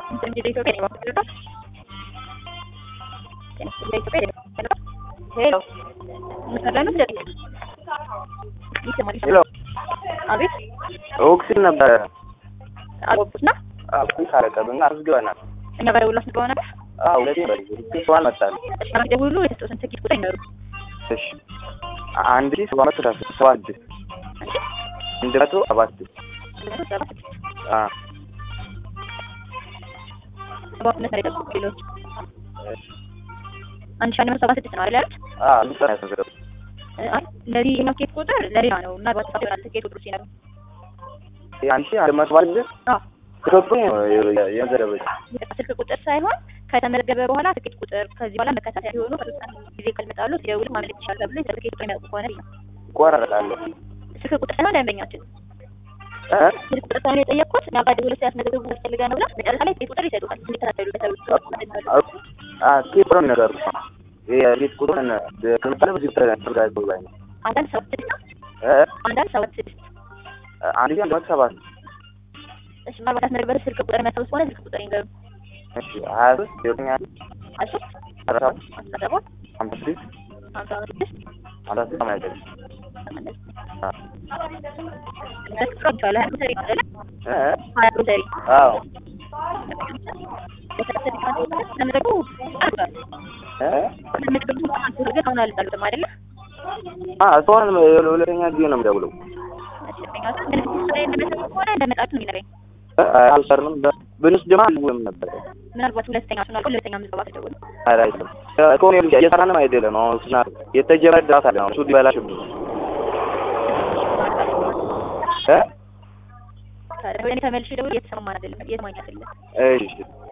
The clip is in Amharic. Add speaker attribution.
Speaker 1: እንጂ ኢትዮጵያ ነው ማለት ነው። ኢትዮጵያ ነው። ሄሎ ምሰራሉ እንዴ? ይሰማል
Speaker 2: ሄሎ
Speaker 1: አቤት
Speaker 2: ኦክሲን ነበረ
Speaker 1: አልወጡና
Speaker 2: ኦክሲን ካረቀብና አስገባናል።
Speaker 1: እኛ ጋር ደውሎ አስገባው ነበር።
Speaker 2: አዎ ሁለቴ በል ስልክ አልመጣል።
Speaker 1: እሺ ማለት ደውሉ የተሰጡትን ትኬት ቁጥር ይነሩ
Speaker 2: እሺ አንድ ሺህ ሰባት መቶ ሰላሳ ሰባት አንድ መቶ ሰባት አ
Speaker 1: ሰባት መቶ ላይ ሌሎች አንድ ሺህ አንድ መቶ ሰባ ስድስት ነው አይደል?
Speaker 2: አ ልጅ ነው ያሰገረው
Speaker 1: አይ ለዚህ የኛው ትኬት ቁጥር ለሌላ ነው እና ባትፋት ይሆናል ትኬት ቁጥሩ ሲነሩ
Speaker 2: አንድ ሺህ አንድ መቶ ሰባት ስድስት
Speaker 1: አዎ
Speaker 2: ኢትዮጵያ የዘረበች
Speaker 1: ስልክ ቁጥር ሳይሆን ከተመዘገበ በኋላ ትኬት ቁጥር ከዚህ በኋላ መከታተያ ሲሆኑ ከሶስት ቀን ጊዜ ካልመጣሉ ሲደውሉ ማመለጥ ይችላል ተብሎ የትኬት ቁጥር የሚያውቁ ከሆነ ነው።
Speaker 2: ይቆራረጣለሁ
Speaker 1: ስልክ ቁጥር ሳይሆን ደንበኛችን
Speaker 2: እ
Speaker 1: ስልክ ቁጥር ሳይሆን የጠየቅኩት እኛ ጋር ደውለው ሲያስመዘግቡ ያስፈልጋ ነው ብላ መጨረሻ ላይ ትኬት ቁጥር ይሰጡታል እንዲከታተሉ በተብሎ
Speaker 2: አ ኪፕሮን ነገሩ የቤት ቁጥሩን ከምሳሌ በዚህ ተደርጋቸው ላይ ነው
Speaker 1: አንዳንድ ሰባት ስድስት ነው
Speaker 2: እ
Speaker 1: አንዳንድ ሰባት ስድስት
Speaker 2: አንድ ሺህ አንድ መቶ ሰባት
Speaker 1: እሺ ምናልባት ያስመዘገበ ስልክ ቁጥር የሚያስታውስ ከሆነ ስልክ ቁጥር ይንገሩ
Speaker 2: እሺ ሀያ ሶስት ዘጠኝ
Speaker 1: አስር
Speaker 2: አስራ ሰባት
Speaker 1: አስራ ሰባት
Speaker 2: ሀምሳ ስድስት
Speaker 1: ሀምሳ ስድስት
Speaker 2: ሀምሳ ስድስት ሰማንያ ዘጠኝ አ
Speaker 1: ስልክ ቁጥር ይቻላል ሀያ ቁጥር ይቻላል
Speaker 2: እ
Speaker 1: ሀያ ቁጥር
Speaker 2: አዎ
Speaker 1: ተመዘገቡ አልቋል
Speaker 2: እ
Speaker 1: ተመዘገቡ ግን አሁን አልጣሉትም አይደለ
Speaker 2: አ እስካሁን ሁለተኛ ጊዜ ነው የምደውለው
Speaker 1: እንደመጣችሁ ነው
Speaker 2: አልሰርንም ብንስ ድማ አልውልም ነበር
Speaker 1: ምናልባት ሁለተኛ ሱን አልቆ ሁለተኛ ምዝገባ ተደውል
Speaker 2: ኧረ አይደለም ከሆነ እየሰራንም አይደለም አሁን ስና የተጀመረ ድራስ አለ አሁን እሱ ሊበላሽብኝ እ
Speaker 1: ታዲያ ወይኔ ተመልሼ ደውል እየተሰማን አይደለም እየተማኝ አይደለም
Speaker 2: እሺ